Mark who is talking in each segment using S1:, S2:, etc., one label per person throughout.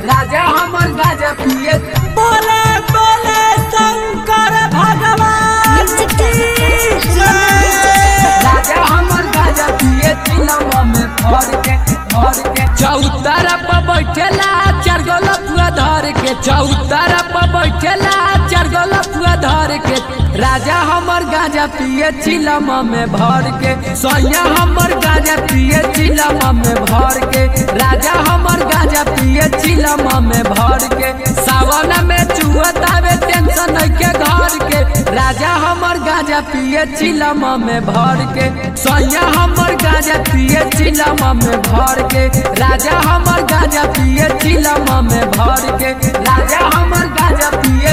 S1: राजा हमर गाजा पिए
S2: बोले बोले शंकर भगवान की जय।
S1: राजा हमर गाजा पिए चिलवा में भर के भर के चौतारा पर बैठेला चार गो लपुआ धर के चौतारा पर बैठेला चार गो लपुआ धर के राजा हमर गाजा पिए चिलमा में भर के सैया हमर गाजा पिए चिलमा में भर के राजा हमर गाजा पिए चिलमा में भर के सावन में चुहतावे टेंशन के घर के राजा हमर गाजा पिए चिलमा में भर के सैया हमर गाजा पिए चिलमा में भर के राजा हमर गाजा पिए चिलमा में भर के राजा हमर गाजा पिए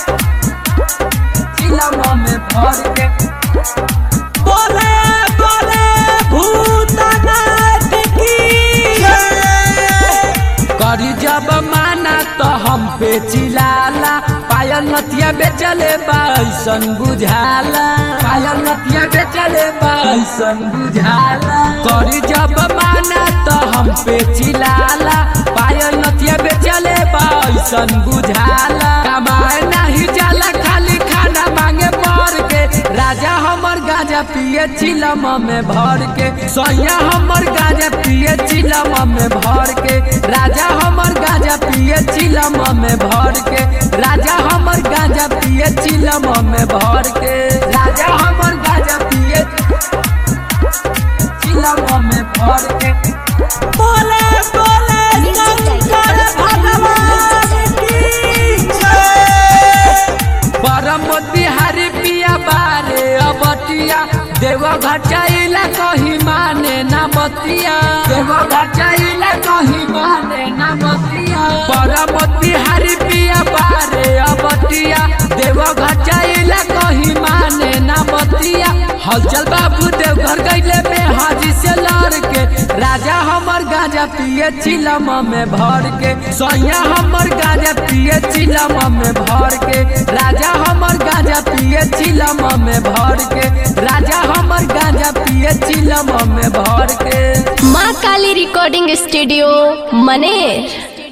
S1: चिलमा में भर के
S2: बोले बोले भूतनाथ की जय।
S1: करी जब माना तो हम पे चिलाला पायल नतिया बेचले बाइसन बुझाला पायल नतिया बेचले बाइसन बुझाला करी जब माना तो हम पे चिलाला पायल नतिया बेचले बाइसन बुझाला कमाए नहीं जाला खाली खाना मांगे मर के राजा हमर गाजा पिए चिलमा में भर के सैया हमर गाजा पिए चिलमा में भर के राजा हमर गाजा पिए चिलमा में भर के राजा हमर गाजा पिए चिलमा में भर के राजा हमर गाजा पिए चिलमा में भर के
S2: बोले बोले शंकर भगवान की जय।
S1: परम बिहारी पिया बारे अबतिया देव घटाइला कही माने ना बतिया देव घटाइला कही माने ना बतिया परम बिहारी पिया बारे अबतिया देव घटाइला कही माने ना बतिया हलचल बाबू देवघर गईले में हाजी से लड़ के राजा हमर गाजा पिए चिलमा में भर के सैया हमर गाजा पिए चिलमा में भर के राजा हमर गाजा पिए चिलमा में भर के राजा हमर गाजा पिए चिलमा में भर के
S3: माँ काली रिकॉर्डिंग स्टूडियो मनेर